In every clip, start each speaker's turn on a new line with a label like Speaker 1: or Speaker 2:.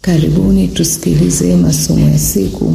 Speaker 1: Karibuni tusikilize masomo ya siku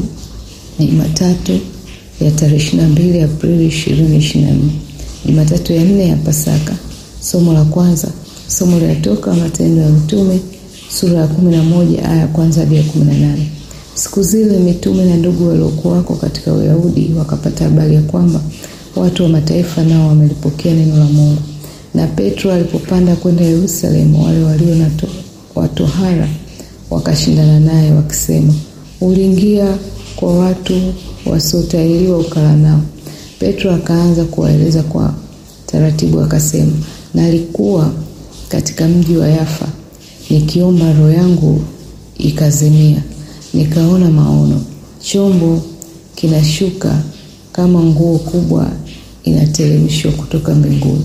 Speaker 1: Jumatatu ya tarehe 22 Aprili 2024, Jumatatu ya nne ya Pasaka. Somo la kwanza, somo linatoka Matendo ya Mitume sura ya 11 aya ya kwanza hadi ya 18. Siku zile mitume na ndugu waliokuwako katika Uyahudi wakapata habari ya kwamba watu wa mataifa nao wamelipokea neno la Mungu. Na Petro alipopanda kwenda Yerusalemu, wale walio na watohara wakashindana naye wakisema, uliingia kwa watu wasiotahiriwa ukala nao. Petro akaanza kuwaeleza kwa taratibu, akasema, nalikuwa katika mji wa Yafa nikiomba, roho yangu ikazimia, nikaona maono, chombo kinashuka kama nguo kubwa inateremshwa kutoka mbinguni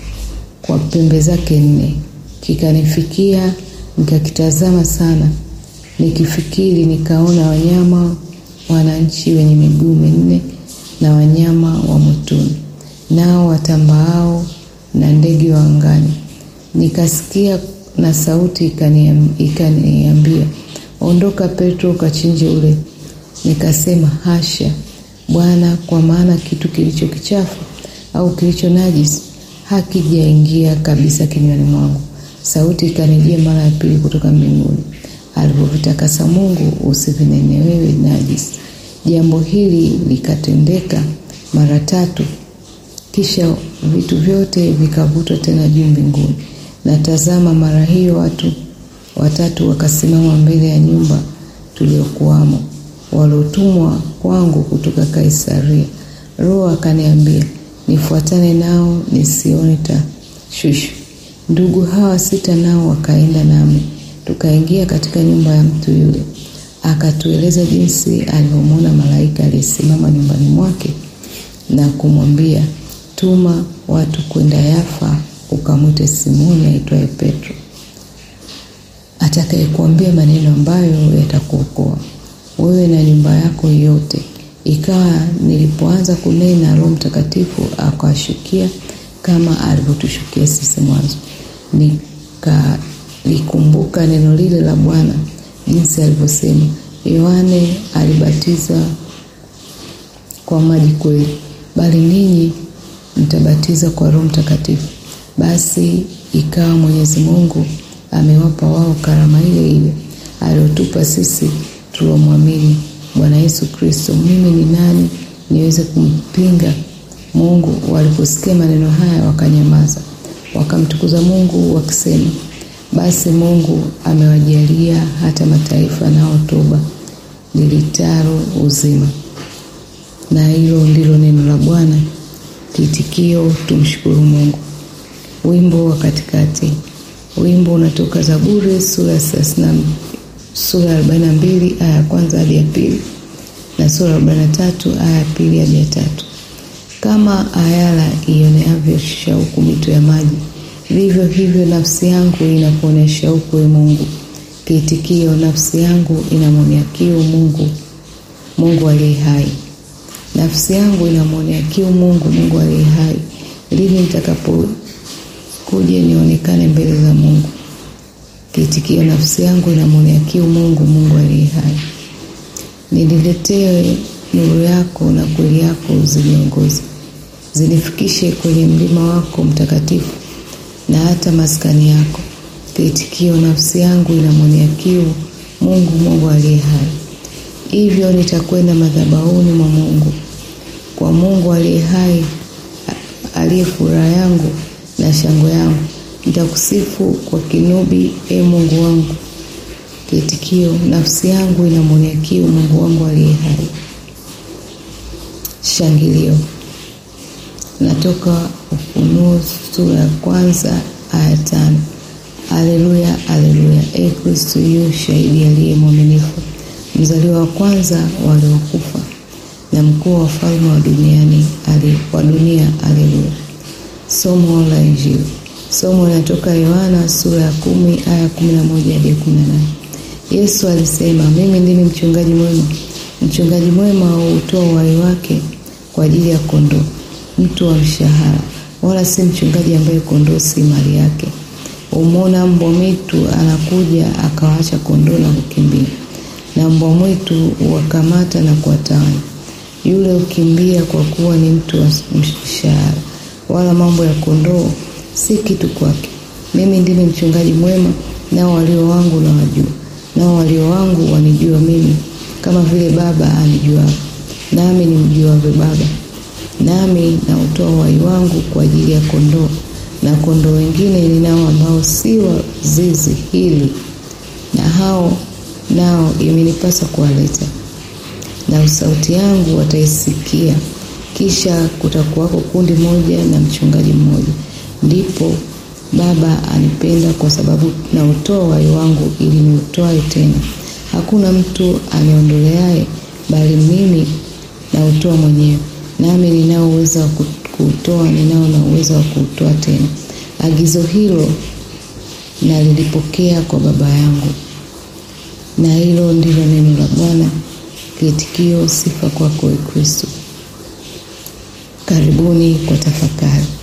Speaker 1: kwa pembe zake nne, kikanifikia nikakitazama sana, nikifikiri, nikaona wanyama wananchi wenye miguu minne na wanyama wa mwituni nao watambaao na ndege wa angani. Nikasikia na sauti ikaniambia, ondoka Petro, ukachinje ule. Nikasema, hasha Bwana, kwa maana kitu kilicho kichafu au kilicho najisi hakijaingia kabisa kinywani mwangu. Sauti ikanijia mara ya pili kutoka mbinguni, alivyovitakasa Mungu usivinene wewe najisi. Jambo hili likatendeka mara tatu, kisha vitu vyote vikavutwa tena juu mbinguni. Na tazama, mara hiyo watu watatu wakasimama mbele ya nyumba tuliokuwamo, waliotumwa kwangu kutoka Kaisaria. Roho akaniambia nifuatane nao nisione tashwishi. Ndugu hawa sita nao wakaenda nami, tukaingia katika nyumba ya mtu yule, akatueleza jinsi alivyomwona malaika aliyesimama nyumbani mwake na kumwambia, tuma watu kwenda Yafa ukamwite Simoni aitwaye Petro, atakayekuambia maneno ambayo yatakuokoa wewe na nyumba yako yote. Ikawa nilipoanza kunena, Roho Mtakatifu akawashukia kama alivyotushukia sisi mwanzo. Nikalikumbuka neno lile la Bwana jinsi alivyosema, Yohane alibatiza kwa maji kweli, bali ninyi mtabatiza kwa Roho Mtakatifu. Basi ikawa Mwenyezi Mungu amewapa wao karama ile ile aliyotupa sisi tuliomwamini Bwana Yesu Kristo. Mimi ni nani niweze kumpinga Mungu? Waliposikia maneno haya wakanyamaza, wakamtukuza Mungu wakisema, basi Mungu amewajalia hata mataifa nao toba lilitaro uzima. Na hilo ndilo neno la Bwana. Kiitikio, tumshukuru Mungu. Wimbo wa katikati. Wimbo unatoka Zaburi sura sura ya 42 aya ya kwanza hadi ya pili na sura ya 43 aya ya pili hadi ya tatu. Kama ayala ioneavyo shauku mito ya maji, vivyo hivyo nafsi yangu inakuonea shauku, e Mungu. Kiitikio, nafsi yangu inamwonea kiu Mungu, Mungu aliye hai. Nafsi yangu inamwonea kiu Mungu, Mungu aliye hai. Lini nitakapokuja nionekane mbele za Mungu? Kiitikio, nafsi yangu inamwonea kiu Mungu, Mungu aliye hai. Niniletee nuru yako na kweli yako ziniongoze, zinifikishe kwenye mlima wako mtakatifu na hata maskani yako. Kiitikio, nafsi yangu inamwonea kiu Mungu, Mungu aliye hai. Hivyo nitakwenda madhabahuni mwa Mungu, kwa Mungu aliye hai, aliye furaha yangu na shangwe yangu nitakusifu kwa kinubi, e Mungu wangu. Kiitikio, nafsi yangu inamwonea kiu Mungu wangu aliye hai. Shangilio natoka Ufunuo sura ya kwanza aya tano. Aleluya, aleluya! E Kristo, yu shahidi aliye mwaminifu, mzaliwa wa kwanza waliokufa na mkuu wa wafalme wa duniani wa dunia. Aleluya. Somo la Injili. Somo linatoka Yohana sura ya kumi aya kumi na moja hadi kumi na nane. Yesu alisema, mimi ndimi mchungaji mwema. Mchungaji mwema huutoa uhai wake kwa ajili ya kondoo. Mtu wa mshahara, wala si mchungaji ambaye kondoo si mali yake. umona mbwa mwitu anakuja akawaacha kondoo na kukimbia, na mbwa mwitu wakamata na kuwatawanya. Yule ukimbia kwa kuwa ni mtu wa mshahara, wala mambo ya kondoo si kitu kwake. Mimi ndimi mchungaji mwema, nao walio wangu na wajua, nao walio wangu wanijua mimi, kama vile Baba anijuavyo, nami nimjuavyo Baba. Nami nautoa uhai wangu kwa ajili ya kondoo, na kondoo wengine ninao ambao si wa zizi hili, na hao nao imenipasa kuwaleta, na sauti yangu wataisikia. Kisha kutakuwako kundi moja na mchungaji mmoja. Ndipo Baba anipenda kwa sababu nautoa uhai wangu ili niutoe tena. Hakuna mtu aniondoleaye, bali mimi nautoa mwenyewe, nami ninao uwezo wa kuutoa, ninao na uwezo wa kuutoa tena. Agizo hilo nalilipokea kwa Baba yangu. Na hilo ndilo neno la Bwana. Kiitikio: sifa kwako, Kristo. Karibuni kwa tafakari.